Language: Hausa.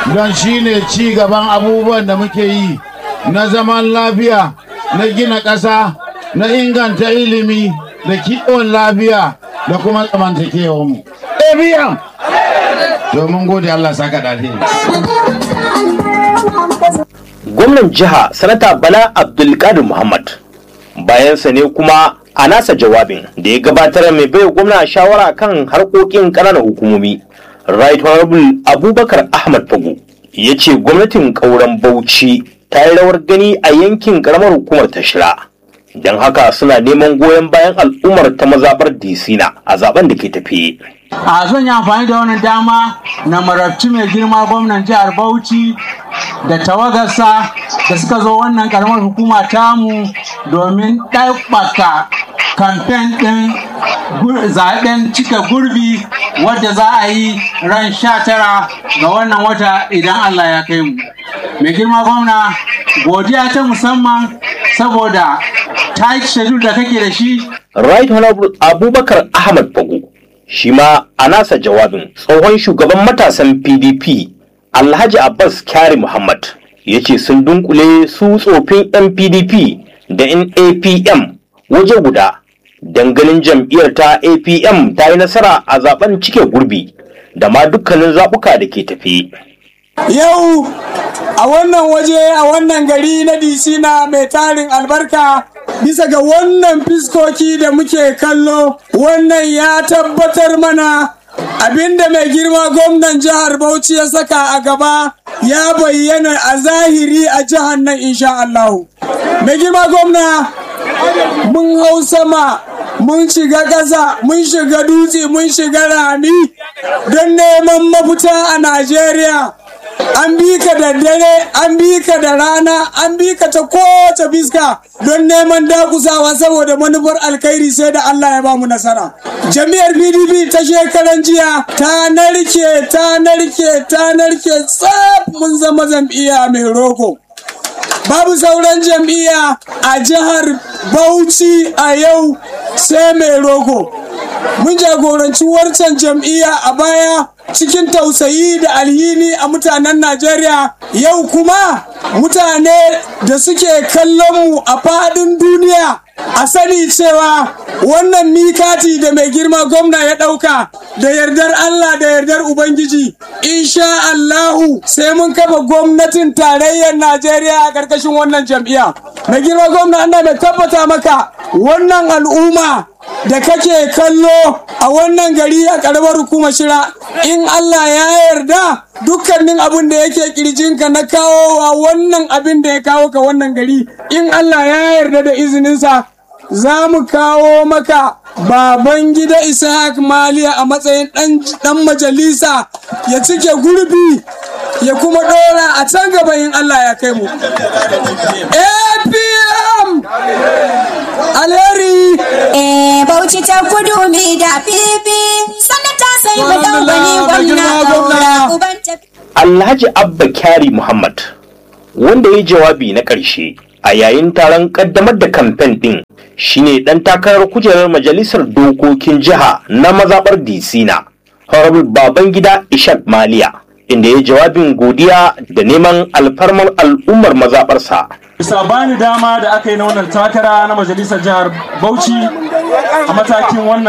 don shi ne ci gaban abubuwan da muke yi na zaman lafiya na gina ƙasa na inganta ilimi da kiwon lafiya da kuma zamantakewarmu. Ebiyan! Domin gode Allah saka dace. gwamnan jiha sanata bala abdulkadir muhammad bayansa ne kuma a nasa jawabin da ya gabatar mai bai gwamna shawara kan harkokin ƙananan hukumomi right honorable abubakar ahmad fago ya ce gwamnatin ƙauren bauchi ta yi rawar gani a yankin ƙaramar hukumar tashira don haka suna neman goyon bayan al'ummar ta mazaɓar disina a zaben da ke tafiye a zan yi amfani da wannan dama na marabci mai girma gwamnan jihar bauchi da tawagarsa da suka zo wannan karamar hukuma tamu domin ɗaukaka kamfen ɗin zaɓen cika gurbi wadda za a yi ran sha tara ga wannan wata idan Allah ya kai mu. Mai girma gwamna godiya ta musamman saboda ta yi da kake da shi. right honorable abubakar ahmad fago shi ma a nasa jawabin tsohon shugaban matasan pdp alhaji abbas kyari muhammad ya ce sun dunkule su tsofin yan pdp da yan apm waje guda ganin jam'iyyar ta apm ta yi nasara a zaben cike gurbi da ma dukkanin zaɓuka da ke tafi Yau a wannan waje a wannan gari na Disina mai tarin albarka bisa ga wannan fiskoki da muke kallo wannan ya tabbatar mana abinda mai girma gwamnan jihar Bauchi ya saka a gaba ya bayyana a zahiri a jihar nan insha Allahu. Mai girma gwamna mun hau sama mun shiga ƙasa mun shiga dutse mun shiga rami don neman mafita a Najeriya. an bi ka da dare an bi ka da rana an bi ka ta kowace fiska don neman dakusawa saboda manufar alkhairi sai da Allah ya ba mu nasara jami'ar pdp ta shekaran jiya ta narke ta narke ta narke tsaf mun zama jam'iyya mai roko babu sauran jam'iyya a jihar bauchi a yau sai mai roko mun jagoranci wancan jam'iyya a baya cikin tausayi da alhini a mutanen Najeriya yau kuma mutane da suke kallon mu a faɗin duniya a sani cewa wannan mikati da mai girma gwamna ya ɗauka da yardar Allah da yardar Ubangiji insha Allahu sai mun kafa gwamnatin tarayyar Najeriya a ƙarƙashin wannan jam'iyya mai girma gwamna ana mai tabbata maka wannan al'umma da kake kallo a wannan gari a karamar hukumar shira in Allah ya yarda dukkanin abin da yake kirjinka na kawo wa wannan abin da ya kawo ka wannan gari in Allah ya yarda da izininsa za mu kawo maka baban gida ishaq maliya a matsayin dan majalisa ya cike gurbi ya kuma dora a can gaba in Allah ya kai mu apm alheri Eh, Bauchi ta kudu mi da fifi, sanata sai mu dau gani gwamna gaura uban tafi. alhaji abba kyari muhammad wanda ya yi jawabi na ƙarshe a yayin taron ƙaddamar da kamfen ɗin shine ɗan takarar kujerar majalisar dokokin jiha na mazaɓar disina honorable babangida ishak maliya inda ya jawabin godiya da neman alfarmar al'ummar mazaɓarsa bisa bani dama da aka yi na wannan takara na majalisar jihar bauchi a matakin wannan